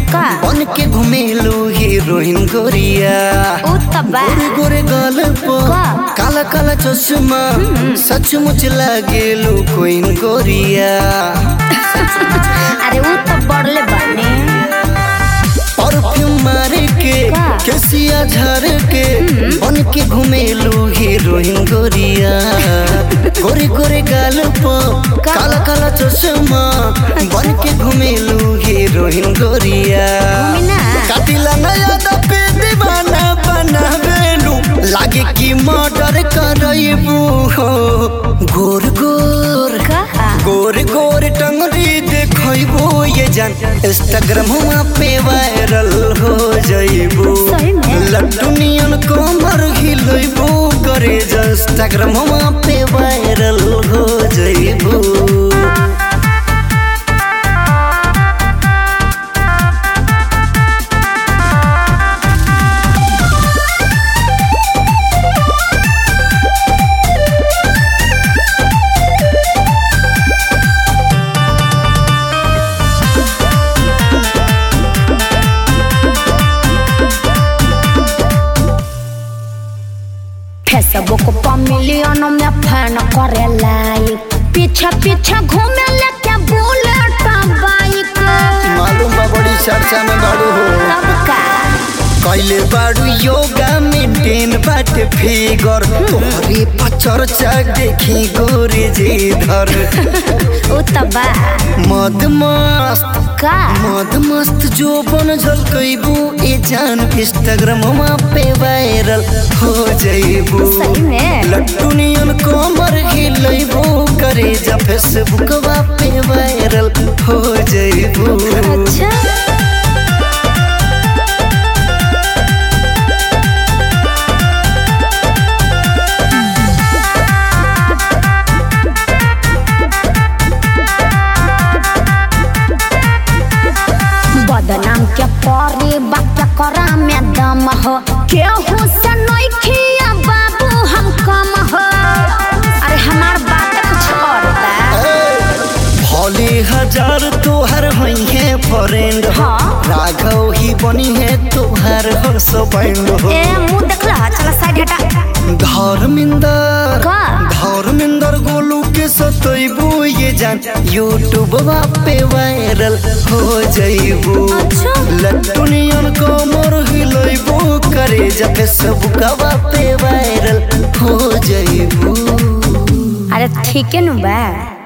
का बन के घुमेलू हीरोइन गोरिया उ तबा गोरे गोरे गाल पर का? काला काला चश्मा सचमुच लागेलू कोइन गोरिया अरे उ तो बढ़ले बानी परफ्यूम मार के का? केसिया झार के बन के घुमेलू हीरोइन गोरिया गोरे गोरे गाल पर का? काला काला चश्मा बन के घुमेलू हीरोइन गोरिया घूमी ना। कातिला नया दपे दीवाना बनावेलू लागे कि मर्डर करबू हो गोर गोर का गोर गोर टंगरी देखबो ये जान इंस्टाग्राम पे वायरल हो जाइबो सही में? लड्डू नियन कमर हिलैबो करे जा इंस्टाग्राम पे वायरल हो जाइबो फेसबुक पर मिलियन में फैन करे लाइक पीछे पीछे घूमे लेके बुलेट बाइक मालूम बा बड़ी चर्चा में बाड़ू हो तब का कैले बाड़ू योगा मेंटेन बाटे फिगर तोहरे पर चर्चा देखी गोरे जी धर उ तबा मद मस्त का मद मस्त जो बन झलकैबू ए जान इंस्टाग्राम पे वायरल हो जाइबू सही में लट्टू नियन कमर हिलैबू करे जा फेसबुक पे वायरल हो जाइबू अच्छा बदनाम के परी बात करा में दम हो केहू से नइखिया बाबू हम कम हो अरे हमार बात कुछ और बा भोले हजार तोहर होई है फ्रेंड हो हाँ। राघव ही बनी है तोहर हो सो बैंड हो ए मुंह देखला चला साइड हटा धर्मिंदर का? धर्मिंदर गोलू के सतैबू ये जान यूट्यूब पे वायरल हो जाइबू अच्छा। लट्टू नियन कमर हिलैबू करे जा फेसबुक पे वायरल हो जाइबू अरे ठीक है नु बा